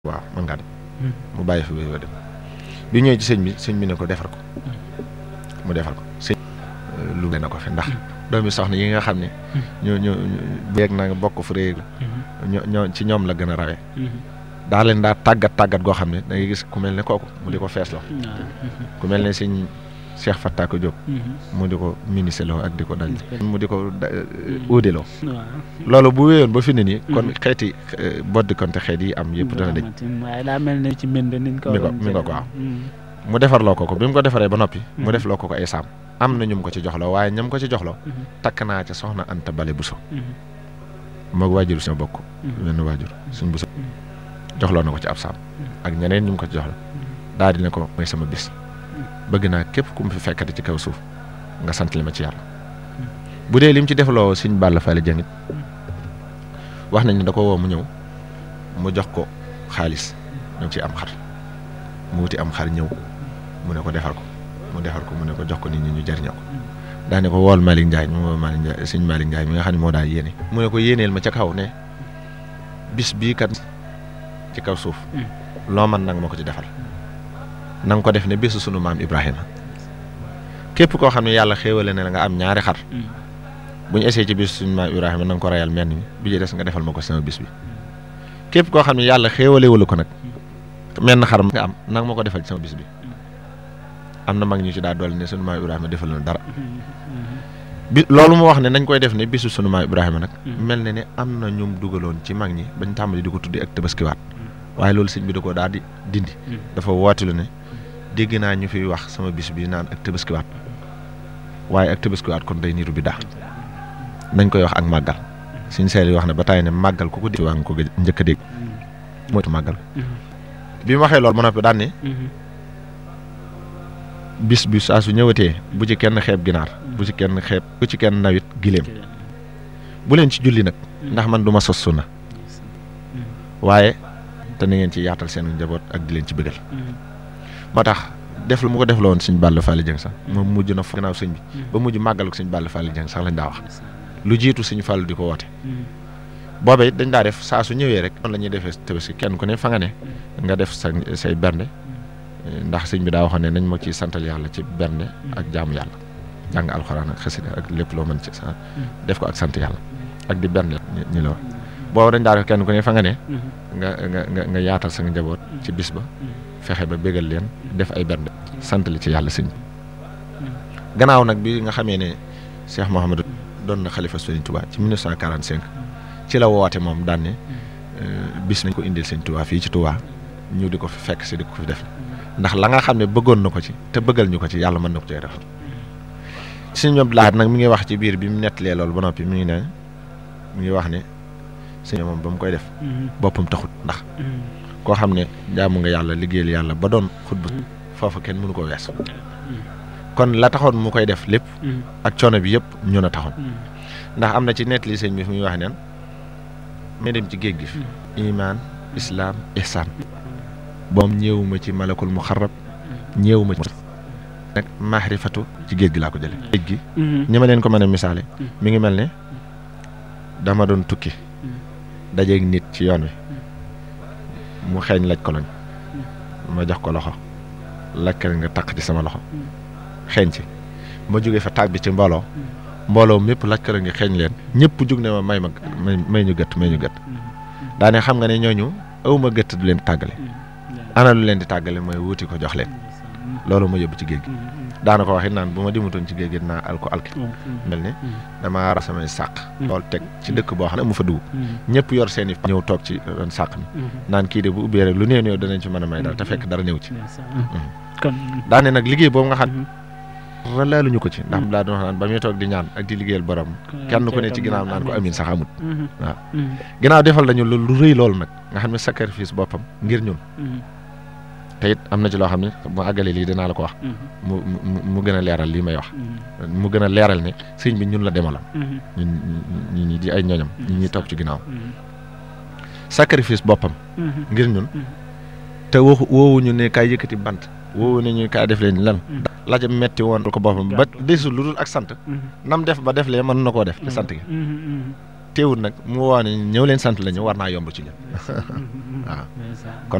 waaw mën ngaa dem mu bàyyi fi ba dem bi ñëwee ci sëñ bi sëñ bi ne ko defar ko mu defar ko sëñ lu na ko fi ndax doomi soxna yi nga xam ne ñoo ñoo beeg na nga bokk fu réeg ñoo ñoo ci ñoom la gën a rawee daa leen daa tàggat tàggat goo xam ne da ngay gis ku mel ne kooku mu di ko feesloo ku mel ne sëñ Cheikh Fattako Diop mu di ko ministre ak di ko daj mu di ko uudeloo loolu bu wéyoon ba fi ne nii kon xeeti boddi konte xeet yi am yëpp dana dëj waaye daa mel ne ci mbind niñ ko mi ko mi ko waaw mu defarloo ko ko bi mu ko defaree ba noppi mu def loo ko ko ay saam am na ñum ko ci joxloo waaye ñam ko ci joxloo takk naa ca soxna Anta Bale Buso moog waajur suñu bokk wenn waajur suñ Buso joxloo na ko ci ab saam ak ñeneen ñu ko ci joxla daal di ne ko mooy sama bis bëgg naa képp ku mu fi fekkati ci kaw suuf nga sant li ma ci yàlla bu dee lim ci defloo suñ Balla Fally Dieng it wax nañ ne da ko woo mu ñëw mu jox ko xaalis ñu ci am xar mu wuti am xar ñëw mu ne ko defar ko mu defar ko mu ne ko jox ko nit ñi ñu jariñoo ko daa ne ko wool Malick Ndiaye mu woo Malick Ndiaye suñ Malick Ndiaye mi nga xam ne moo daa yéene mu ne ko yéeneel ma ca kaw ne bis bii kat ci kaw suuf loo man nag ma ko ci defal na nga ko def ne bésu sunu maam Ibrahima képp koo xam ne yàlla xéewale ne la nga am ñaari xar bu ñu essayé ci bésu sunu maam Ibrahima na nga ko rayal menn mi bi ci des nga defal ma ko sama bis bi képp koo xam ne yàlla xéewale wala ko nag menn xar nga am nanga ma ko defal ci sama bis bi am na mag ñu ci daa dool ne sunu maam Ibrahima defal na dara bi loolu mu wax ne nañ koy def ne bisu sunu maam Ibrahima nag mel ne ne am na ñum dugaloon ci mag ñi bañ tàmbali di ko tuddi ak tabaskiwaat waaye loolu sëñ bi da ko daal di dindi dafa wootilu ne dégg naa ñu fiy wax sama bis bi naan ak tabaskiwaat waaye ak tabaskiwaat kon day niru bi daa nañ koy wax ak màggal suñ seel yi wax ne ba tàyyi ne màggal ku ko dégg waa nga ko njëkk a dégg mooy màggal bi mu waxee loolu ba noppi daan ne bis bi saa su ñëwatee bu ci kenn xeeb ginaar bu ci kenn xeeb bu ci kenn nawit giléem bu leen ci julli nag ndax man du ma sos sunna waaye te na ngeen ci yaatal seen njaboot ak di leen ci bëggal moo tax def lu mu ko def la woon sëñ Balla Fally Dieng sax moom mujj na fa gannaaw sëñ bi ba mujj màggal ko sëñ Balla Fally Dieng sax lañ daa wax lu jiitu sëñ Fallou di ko woote booba it dañ daa def saa su ñëwee rek noonu la ñuy defee tabaski kenn ku ne fa nga ne nga def sa say bernde ndax sëñ bi daa waxoon ne nañ ma ciy santal yàlla ci bernde ak jaamu yàlla jàng alxuraan ak xasida ak lépp loo mën ci sa def ko ak sant yàlla ak di bernde ñu la wax booba dañ daa def kenn ku ne fa nga ne nga nga nga nga yaatal sa njaboot ci bis ba fexe ba bégal leen def ay bernde sant li ci yàlla sëñ bi gannaaw nag bi nga xamee ne Cheikh Mouhamadou doon na xalifa Sëriñ Touba ci 1945 ci la woote moom daan ne bis nañ ko indil Sëriñ Touba fii ci Touba ñu di ko fi fekk si di ko fi def ndax la nga xam ne bëggoon na ko ci te bëggal ñu ko ci yàlla mën na ko cee def suñu ñoom laaj nag mi ngi wax ci biir bi mu nettalee loolu ba noppi mi ngi ne mi ngi wax ne suñu moom ba mu koy def boppam taxut ndax koo xam ne jaamu nga yàlla liggéeyal yàlla ba doon xutba foofu kenn mënu ko wees kon la taxoon mu koy def lépp ak coono bi yëpp ñun a taxoon ndax am na ci nettali sëñ bi fi muy wax neen may dem ci géej gi fi iman islaam ihsaan boom ñëwuma ci malakul muxarrab ñëwuma ci nag maarifatu ci géej gi laa ko jële géej gi ñi ma leen ko mën a misaale mi ngi mel ne dama doon tukki dajeeg nit ci yoon wi mu xeeñ laj ko lañ ma jox ko loxo lakkal nga takk ci sama loxo xeeñ ci ma jógee fa tàbbi ci mbooloo mbooloo mépp lakkal nga xeeñ leen ñëpp jug ne ma may ma may ñu gët may ñu gët daane xam nga ne ñooñu awma gët du leen tàggale ana lu leen di tàggale mooy wuti ko jox leen loolu ma yóbbu ci géej gi daana ko waxit naan bu ma dimutoon ci géej gi naa al ko alki mel ne damaa ra samay sàq loolu teg ci dëkk boo xam ne mu fa dugg ñëpp yor seen i ñëw toog ci ron sàq mi naan kii de bu ubbee rek lu néew néew danañ ci mën a may dara te fekk dara ñëw ci daane nag liggéey boobu nga xam relaaluñu ko ci ndax daa doon wax naan ba muy toog di ñaan ak di liggéeyal borom kenn ku ne ci ginnaaw naan ko amin sax amut waaw ginnaaw defal nañu lu rëy loolu nag nga xam ne sacrifice boppam ngir ñun te it am na ci loo xam ne mu àggalee lii dinaa la ko wax mu mu gën a leeral lii may wax mu gën a leeral ne sëñ bi ñun la demalam ñun ñi ñi di ay ñooñam ñi ñuy toog ci ginnaaw sacrifice boppam ngir ñun te waxu woowuñu ne kaay yëkkati bant woowu ne ñu kaay def leen lan la ca metti woon ko boppam ba desul lu dul ak sant nam def ba def lee mën na koo def te sant gi teewul nag mu woo ne ñëw leen sant la ñu war naa yomb ci ñun waaw kon